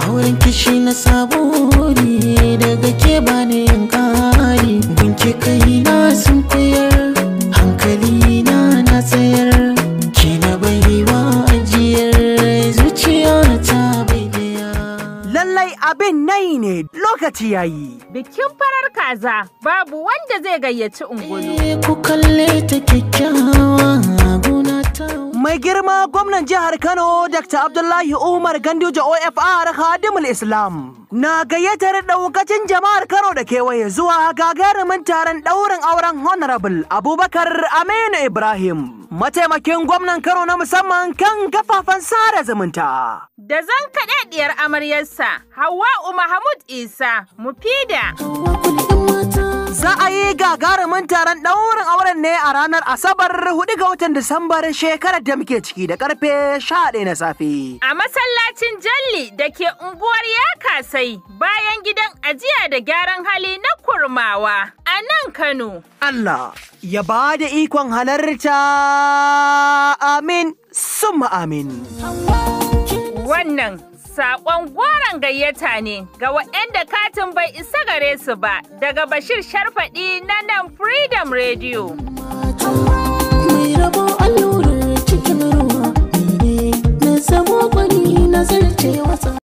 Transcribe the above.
auren kishi na sabori daga ke bani yin kari gunki kai na sun koyar hankali na na tsayar ke na baiwa ajiyar zuciya ta bai daya Lallai abin nai ne lokaci yayi. Bikin farar kaza babu wanda zai gayyaci ungulu. Eh, ku kalle ta kyakkyawa guna ta Mai girma gwamnan jihar Kano Dr. Abdullahi Umar Ganduje OFR Khadimul Islam na gayyatar daukacin jama'ar Kano da kewaye zuwa gagarumin taron ɗaurin auren Honorable Abubakar Aminu Ibrahim mataimakin gwamnan Kano na musamman kan kafafen sada zumunta. Da zan kaɗaɗiyar amaryarsa Hawwa'u Mahmud Isa Mufida. kudin mata Za a yi gagarumin taron ɗaurin auren ne a ranar Asabar 4 ga watan Disambar shekarar da muke ciki da karfe 11 na safe. A masallacin Jalli da ke unguwar Yakasai bayan gidan ajiya da gyaran hali na Kurmawa a nan Kano. Allah ya ba da ikon halarta amin summa amin. Wannan saƙon goron gayyata ne ga waɗanda katin bai isa gare su ba daga Bashir Sharfaɗi na nan Freedom Radio. mai rabo allurar cikin ruwa ni ne na zamo gwani na zarce wasa